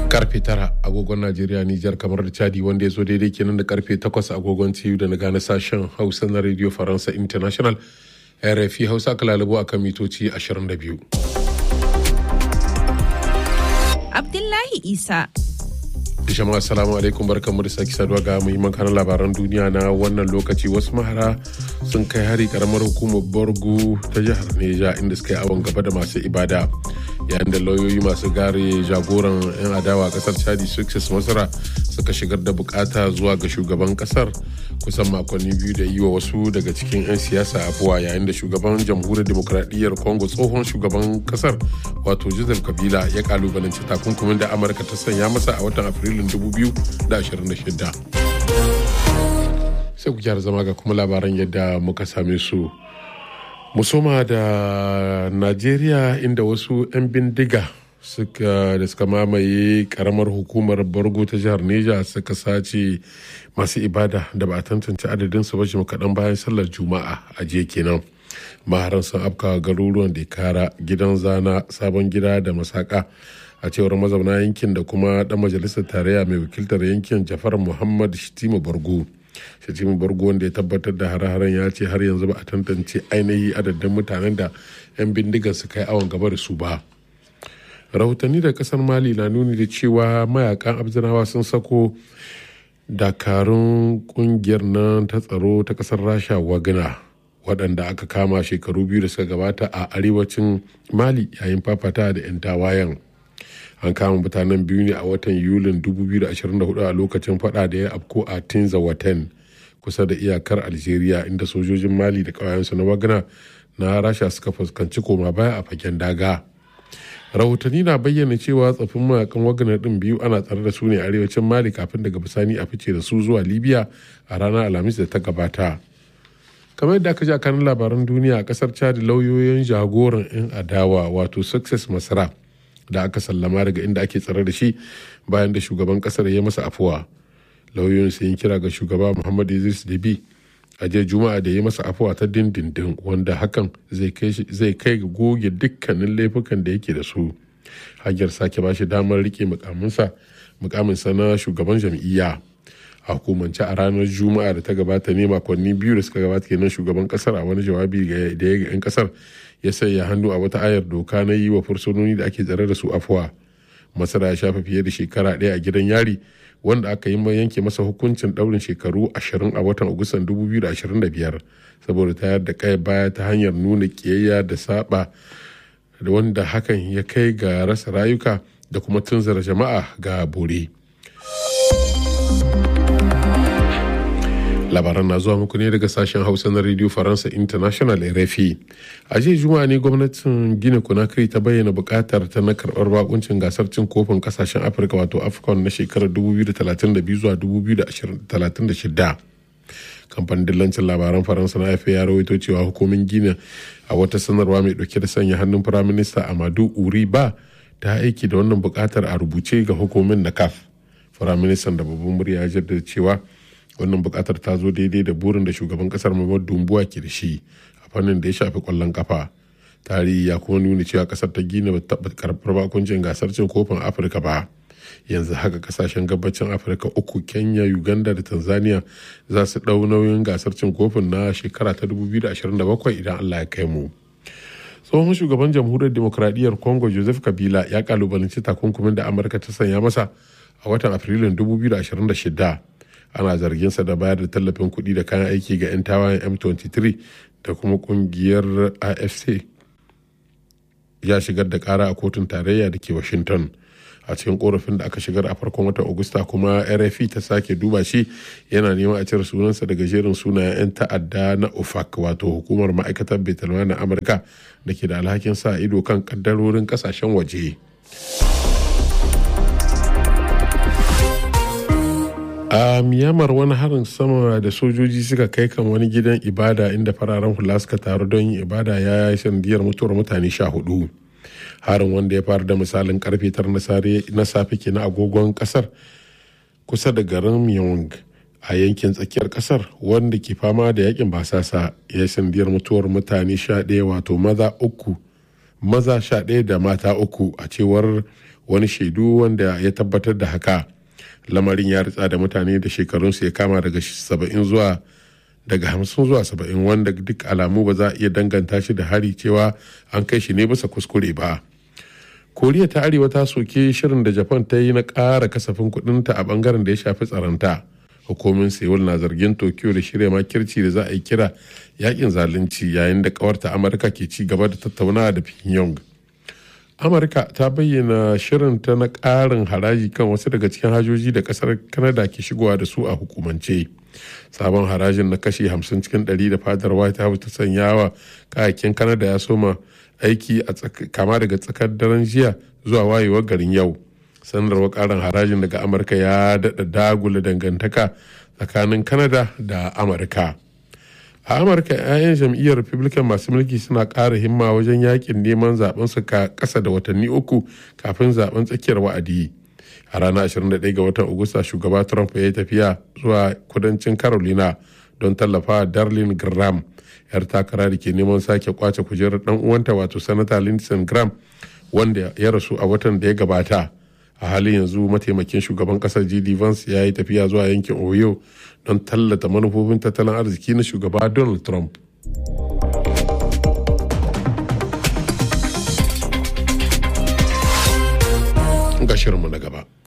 karfe tara agogon najeriya nijar kamar da chadi wanda ya zo daidai kenan da karfe takwas agogon ciyu da na gane sashen hausa na radio faransa international rfi hausa kalalibu a kan mitoci 22 abdullahi isa jama'a assalamu alaikum barkamu da sake saduwa ga muhimman kanan labaran duniya na wannan lokaci wasu mahara sun kai hari karamar hukumar borgu ta jihar neja inda suka yi awon gaba da masu ibada yayin da lauyoyi masu gare jagoran 'yan adawa a kasar chadi success masara suka shigar da bukata zuwa ga shugaban kasar kusan makonni biyu da yi wa wasu daga cikin 'yan siyasa afuwa yayin da shugaban jamhuriyar demokradiyyar congo tsohon shugaban kasar wato joseph kabila ya kalubalanci takunkumin da amurka ta sanya masa a watan afrilun 2026 sai ku gyara zama ga kuma labaran yadda muka same su musoma da najeriya inda wasu 'yan bindiga suka da suka mamaye karamar hukumar borgo ta jihar neja suka sace masu ibada da ba a tantance adadin su bashi kaɗan bayan sallar juma'a a jiya kenan maharan sun afka garuruwan da kara gidan zana sabon gida da masaka a cewar mazauna yankin da kuma dan majalisar tarayya mai wakiltar yankin jafar muhammad shitima bargo shatima bargo wanda ya tabbatar da hare-haren ya ce har yanzu ba a tantance ainihi adadin mutanen da 'yan bindigar su kai awon gaba da su ba rahotanni da kasar mali na nuni da cewa mayakan abzinawa sun sako dakarun kungiyar nan ta tsaro ta kasar rasha wagna waɗanda aka kama shekaru biyu da suka gabata a arewacin mali yayin fafata da 'yan tawayen an kama mutanen biyu ne a watan yulin 2024 a lokacin fada da ya afko a tinza watan kusa da iyakar algeria inda sojojin mali da ƙawayensu na wagna na rasha suka fuskanci koma baya a fagen daga rahotanni na bayyana cewa tsafin mayakan wagner din biyu ana tsare da su ne arewacin mali kafin daga bisani a fice da su zuwa libya a ranar alhamis da ta gabata kamar yadda aka ji a kanin labaran duniya a kasar chad lauyoyin jagoran 'yan adawa wato success masara da aka sallama daga inda ake tsare da shi bayan da shugaban kasar ya masa afuwa lauyoyin sun kira ga shugaba muhammad idris debi a jiya juma'a da ya masa afuwa ta dindindin wanda hakan zai kai ga goge dukkanin laifukan da yake da su hanyar sake bashi damar rike mukaminsa na shugaban jam'iyya a hukumance a ranar juma'a da ta gabata ne makonni biyu da suka gabata kenan shugaban kasar a wani jawabi da ya ga 'yan kasar ya sanya hannu a wata ayar doka na yi wa fursunoni da ake tsare da su afuwa masara ya shafa fiye da shekara ɗaya a gidan yari wanda aka yi yanke masa hukuncin daurin shekaru 20 a watan agustan 2025 saboda tayar da kai baya ta hanyar nuna kiyayya da saba da wanda hakan ya kai ga rasa rayuka da kuma tunzara jama'a ga bore labaran na zuwa muku ne daga sashen hausa na radio faransa international rfi a jiya juma'a ne gwamnatin gina conakry ta bayyana bukatar ta na karbar bakuncin gasar cin kofin kasashen afirka wato afcon na shekarar 2032 zuwa 2036 kamfanin dillancin labaran faransa na afa ya rawaito cewa hukumin gina a wata sanarwa mai dauke da sanya hannun firaminista amadu uri ba ta aiki da wannan bukatar a rubuce ga hukumin na caf firaministan da babban murya ya jaddada cewa wannan bukatar ta zo daidai da burin da shugaban kasar Muhammadu Dumbuwa ke da shi a fannin da ya shafi kwallon kafa. Tarihi ya kuma nuna cewa kasar ta gina ba taɓa karɓar bakuncin gasar cin kofin Afirka ba. Yanzu haka kasashen gabacin Afirka uku Kenya, Uganda da Tanzania za su ɗau nauyin gasar cin kofin na shekara ta 2027 idan Allah ya kai mu. tsohon shugaban jamhuriyar demokradiyyar congo joseph kabila ya kalubalanci takunkumin da amurka ta sanya masa a watan afrilun 2026 ana zarginsa da bayar da tallafin kuɗi da kayan aiki ga 'yan tawayen m23 da kuma kungiyar afc ya shigar da kara a kotun tarayya da ke washington a cikin korafin da aka shigar a farkon watan agusta kuma rfi ta sake duba shi yana neman a cire sunansa daga jerin sunayen 'yan ta'adda na ofac wato hukumar ma'aikatar betalma na amurka da ke da alhakin sa ido kan kaddarorin kasashen waje. a myanmar wani harin sama da sojoji suka kai kan wani gidan ibada inda fararen hula suka taru don yin ibada ya yi sanadiyar mutuwar mutane sha hudu harin wanda ya fara da misalin karfe tar na safe ke na agogon kasar kusa da garin myeong a yankin tsakiyar kasar wanda ke fama da yakin basasa ya yi sanadiyar mutuwar mutane sha ɗaya wato maza uku maza sha ɗaya da mata uku a cewar wani shaidu wanda ya tabbatar da haka lamarin ya ritsa da mutane da shekarunsu ya kama daga saba'in zuwa daga hamsin zuwa saba'in wanda duk alamu ba za a iya danganta shi da hari cewa an kai shi ne bisa kuskure ba koriya ta arewa ta soke shirin da japan ta yi na ƙara kasafin kudinta a bangaren da ya shafi tsaronta hukumin seoul na zargin tokyo da shirya makirci da za a yi kira yakin zalunci yayin da kawarta amurka ke ci gaba da tattaunawa da pyongyang amurka ta bayyana shirinta na ƙarin haraji kan wasu daga cikin hajoji da ƙasar kanada ke shigowa da su a hukumance sabon harajin na kashi 50 cikin 100 da fadar white house ta sanya wa kayakin kanada ya soma aiki a kama daga tsakar daren jiya zuwa wayewar garin yau sanarwar karin harajin daga amurka ya daɗa dagula dangantaka tsakanin kanada da amurka a amurka 'ya'yan jam'iyyar republican masu mulki suna ƙara himma wajen yakin neman zaben su ka ƙasa da watanni uku kafin zaben tsakiyar wa'adi a ranar 21 ga watan agusta shugaba trump ya yi tafiya zuwa kudancin carolina don tallafa darlin graham yar takara da ke neman sake kwace kujerar dan uwanta wato sanata lindsey graham wanda ya rasu a watan da ya gabata a halin yanzu mataimakin shugaban kasar jd vance ya yi tafiya zuwa yankin ohio don tallata manufofin tattalin arziki na shugaba donald trump ga shirinmu na gaba